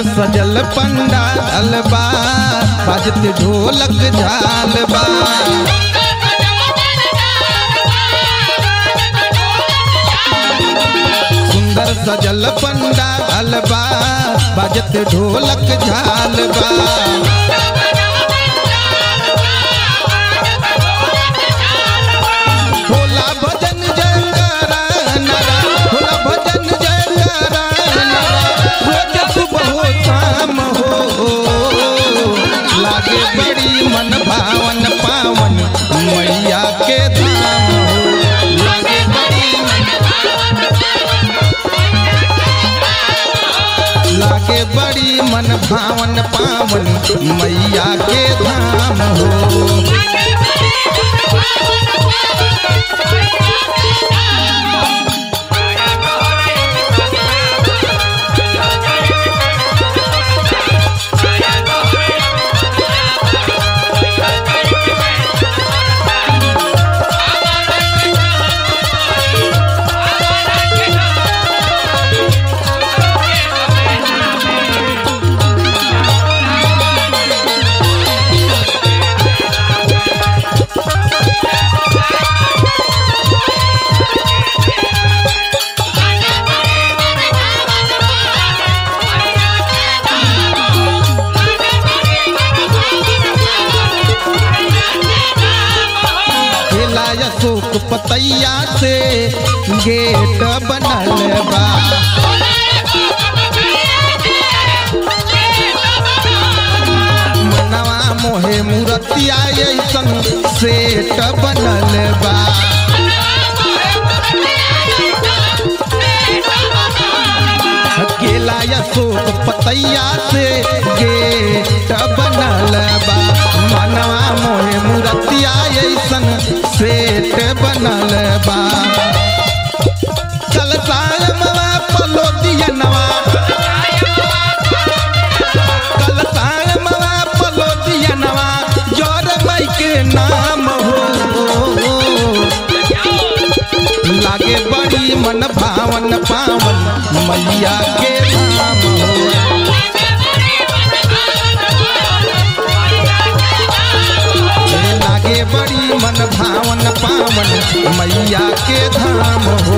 सजल पंडाल बा बाजत ढोलक झाल बा सुंदर सजल पंडाल बा बाजत ढोलक झाल बा होला भजन जयकारा नरा होला भजन जयकारा नरा रोज सुबह हो शाम हो लागे बड़ी मन भावन पावन मैया के धाम हो लागे बड़ी लागे बड़ी मन भावन पावन मैया के धाम हो खेला अशोक पतैया से गेट बनल बा मनवा मोहे मूर्तिया ऐसन सेट बनल बा केला अशोक पतैया से गेट बनल बा मनवा मोहे मूर्तिया ऐसन सेट बनल बा चल सायमवा पलो दियनवा कल सायमवा पलो दियनवा जोर मई के नाम हो लागे बड़ी मन भावन पावन मैया के धाम हो ए लागे बड़ी मन भावन पावन मैया के धाम हो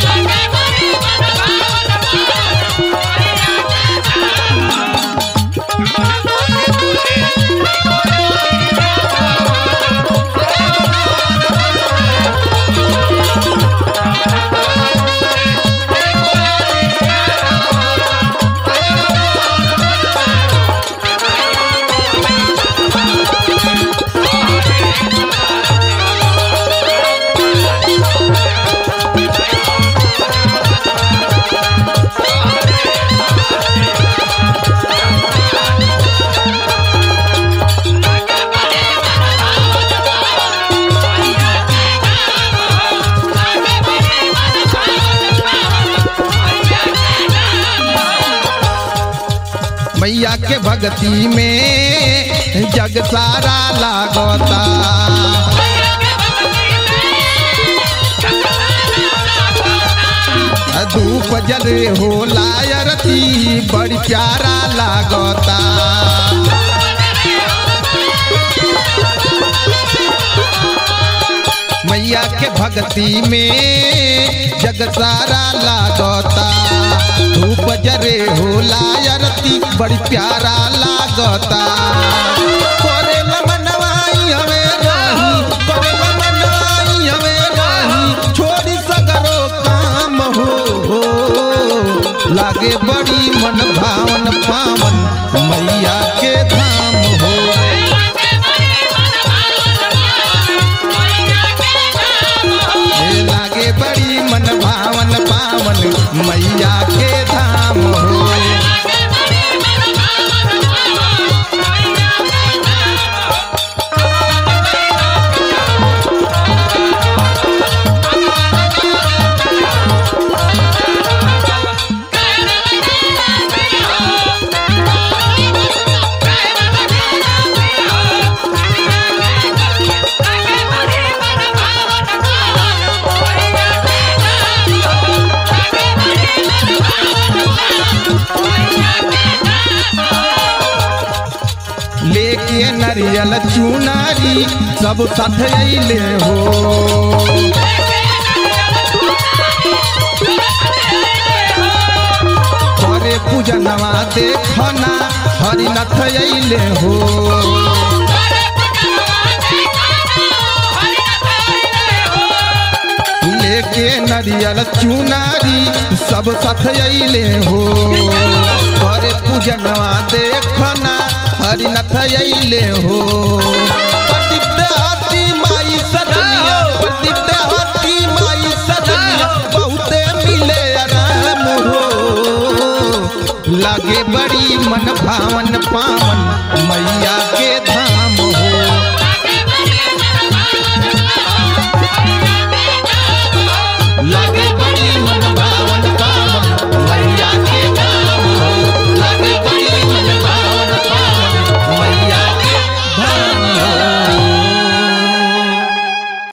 मैया के भक्ति में जग सारा लागता धूप जले हो लायरती बड़ी प्यारा लागता मैया के भक्ति में जग सारा लागता धूप जरे हो लायरती बड़ी प्यारा लागता करे मनवाई हमें रही करे मनवाई हमें रही छोड़ी सगरो काम हो, हो लागे बड़ी मन भावन पावन मैया के धाम हो ए लागे बड़ी मन भावन पावन मैया के धाम हो लेके नरियल चुनारी सब साथ अइले हो करे पूजनवा देखना हरिनाथ अइले हो लेके नरियल चुनारी सब साथ अइले हो करे पूजनवा देखना हरिनाथ अइले हो पतित हाथी माई सजनिया पतित हाथी माई सजनिया बहुते मिले आराम हो लागे बड़ी मन भावन पावन